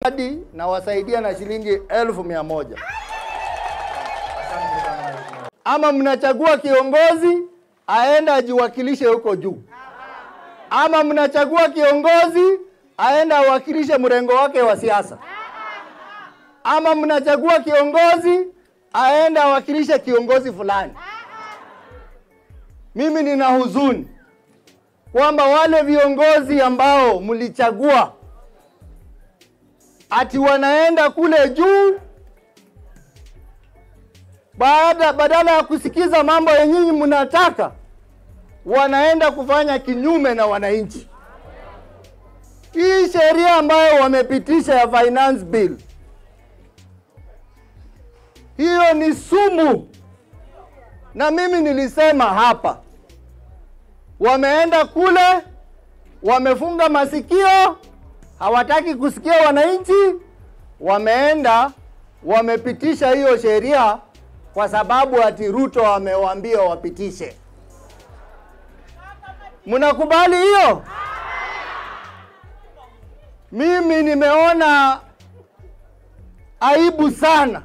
hadi nawasaidia na shilingi elfu mia moja. Ama mnachagua kiongozi aenda ajiwakilishe huko juu, ama mnachagua kiongozi aenda awakilishe mrengo wake wa siasa, ama mnachagua kiongozi aenda awakilishe kiongozi fulani. Mimi nina huzuni kwamba wale viongozi ambao mlichagua ati wanaenda kule juu baada badala ya kusikiza mambo ya nyinyi mnataka, wanaenda kufanya kinyume na wananchi. Hii sheria ambayo wamepitisha ya finance bill, hiyo ni sumu, na mimi nilisema hapa, wameenda kule, wamefunga masikio, hawataki kusikia wananchi, wameenda wamepitisha hiyo sheria kwa sababu ati Ruto amewaambia wapitishe. Mnakubali hiyo? Mimi nimeona aibu sana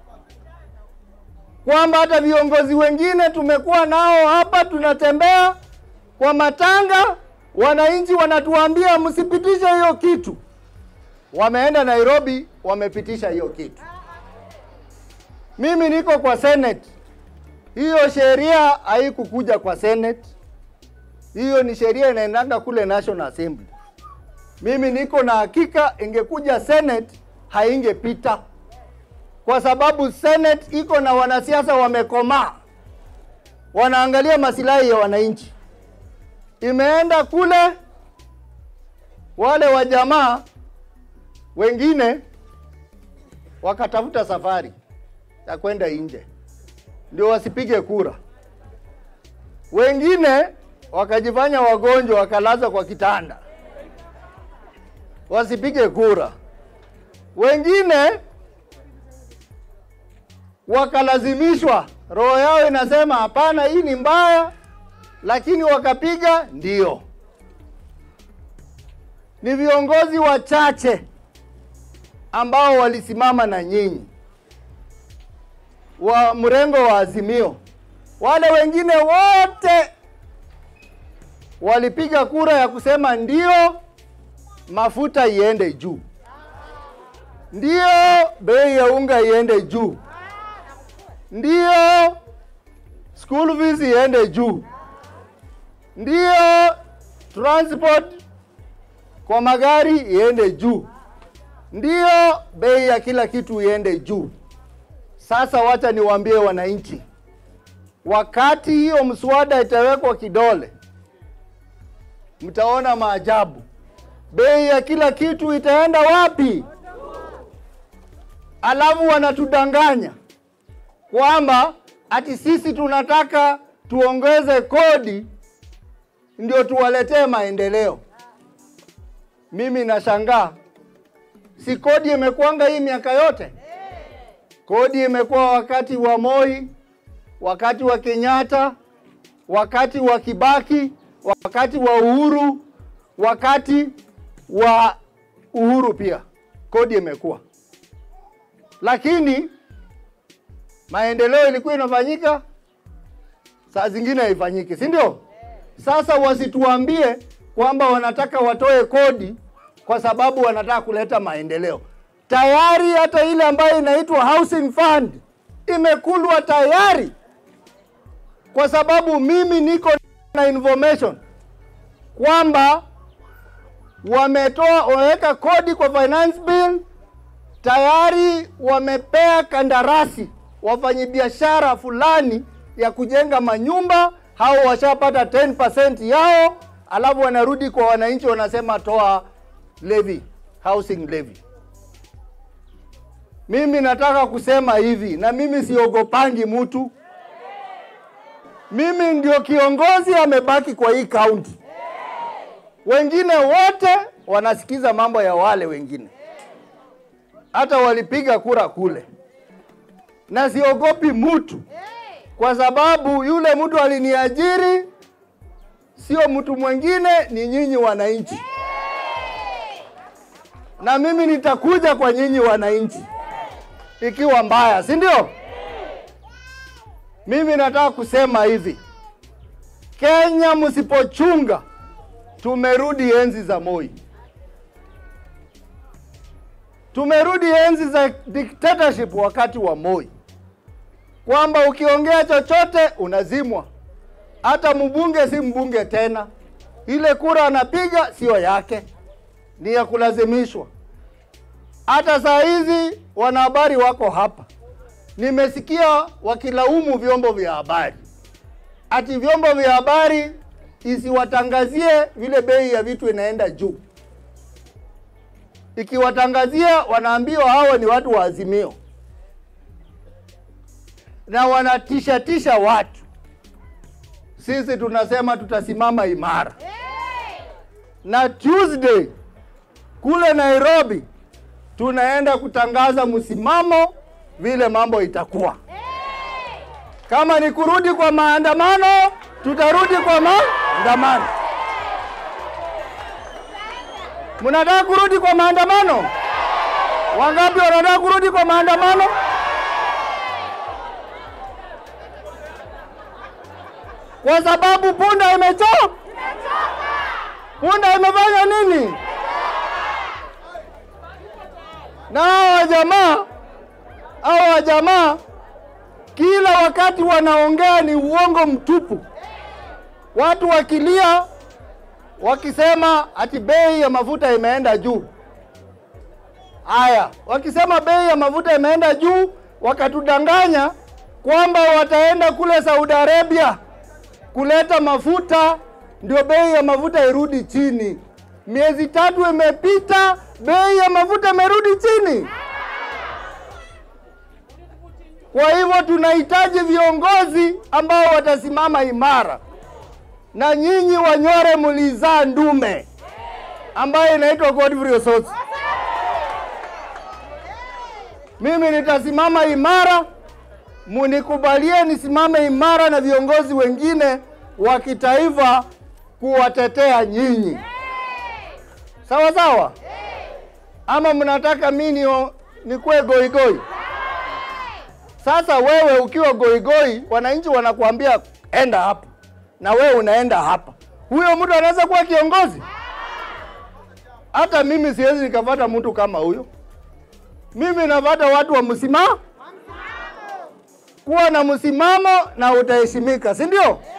kwamba hata viongozi wengine tumekuwa nao hapa, tunatembea kwa matanga, wananchi wanatuambia msipitishe hiyo kitu. Wameenda Nairobi, wamepitisha hiyo kitu. Mimi niko kwa Senate. Hiyo sheria haikukuja kwa Senate. Hiyo ni sheria inaendanga kule National Assembly. Mimi niko na hakika ingekuja Senate haingepita, kwa sababu Senate iko na wanasiasa wamekomaa, wanaangalia masilahi ya wananchi. Imeenda kule, wale wa jamaa wengine wakatafuta safari ya kwenda nje ndio wasipige kura. Wengine wakajifanya wagonjwa wakalaza kwa kitanda wasipige kura. Wengine wakalazimishwa, roho yao inasema hapana, hii ni mbaya, lakini wakapiga ndio. Ni viongozi wachache ambao walisimama na nyinyi wa mrengo wa Azimio. Wale wengine wote walipiga kura ya kusema ndio mafuta iende juu, ndio bei ya unga iende juu, ndio school fees iende juu, ndio transport kwa magari iende juu, ndio bei ya kila kitu iende juu. Sasa wacha niwaambie wananchi, wakati hiyo mswada itawekwa kidole, mtaona maajabu. Bei ya kila kitu itaenda wapi? Alafu wanatudanganya kwamba ati sisi tunataka tuongeze kodi ndio tuwaletee maendeleo. Mimi nashangaa, si kodi imekuanga hii miaka yote? Kodi imekuwa wakati wa Moi, wakati wa Kenyatta, wakati wa Kibaki, wakati wa Uhuru, wakati wa Uhuru pia kodi imekuwa, lakini maendeleo ilikuwa inafanyika, saa zingine haifanyiki, si ndio? Sasa wasituambie kwamba wanataka watoe kodi kwa sababu wanataka kuleta maendeleo. Tayari hata ile ambayo inaitwa housing fund imekulwa tayari, kwa sababu mimi niko na information kwamba wametoa wameweka kodi kwa finance bill tayari, wamepea kandarasi wafanyabiashara fulani ya kujenga manyumba, hao washapata 10% yao, alafu wanarudi kwa wananchi wanasema toa levy, housing levy. Mimi nataka kusema hivi, na mimi siogopangi mtu. Mimi ndio kiongozi amebaki kwa hii kaunti, wengine wote wanasikiza mambo ya wale wengine, hata walipiga kura kule, na siogopi mtu kwa sababu yule mtu aliniajiri sio mtu mwingine, ni nyinyi wananchi. na mimi nitakuja kwa nyinyi wananchi ikiwa mbaya, si ndio? Mimi nataka kusema hivi, Kenya msipochunga, tumerudi enzi za Moi, tumerudi enzi za dictatorship wakati wa Moi, kwamba ukiongea chochote unazimwa, hata mbunge si mbunge tena, ile kura anapiga sio yake, ni ya kulazimishwa. Hata saa hizi wanahabari wako hapa, nimesikia wakilaumu vyombo vya habari ati vyombo vya habari isiwatangazie vile bei ya vitu inaenda juu. Ikiwatangazia wanaambiwa hao ni watu wa Azimio na wanatisha tisha watu. Sisi tunasema tutasimama imara, na Tuesday kule Nairobi tunaenda kutangaza msimamo vile mambo itakuwa. Kama ni kurudi kwa maandamano, tutarudi kwa maandamano. Mnataka kurudi kwa maandamano? Wangapi wanataka kurudi kwa maandamano? Kwa sababu punda imechoka. Punda imefanya nini? Na hawa jamaa hawa jamaa kila wakati wanaongea ni uongo mtupu. Watu wakilia wakisema ati bei ya mafuta imeenda juu. Haya, wakisema bei ya mafuta imeenda juu, wakatudanganya kwamba wataenda kule Saudi Arabia kuleta mafuta ndio bei ya mafuta irudi chini. Miezi tatu imepita, bei ya mafuta imerudi chini. Kwa hivyo tunahitaji viongozi ambao watasimama imara, na nyinyi Wanyore mlizaa ndume ambaye inaitwa Godfrey Osotsi. Mimi nitasimama imara, munikubalie nisimame imara na viongozi wengine wa kitaifa kuwatetea nyinyi, sawa sawa. Ama mnataka mimi nikuwe goigoi? Sasa wewe ukiwa goigoi, wananchi wanakuambia enda hapa, na wewe unaenda hapa, huyo mtu anaweza kuwa kiongozi? Hata mimi siwezi nikapata mtu kama huyo. Mimi napata watu wa msimamo, kuwa na msimamo na utaheshimika, si ndio?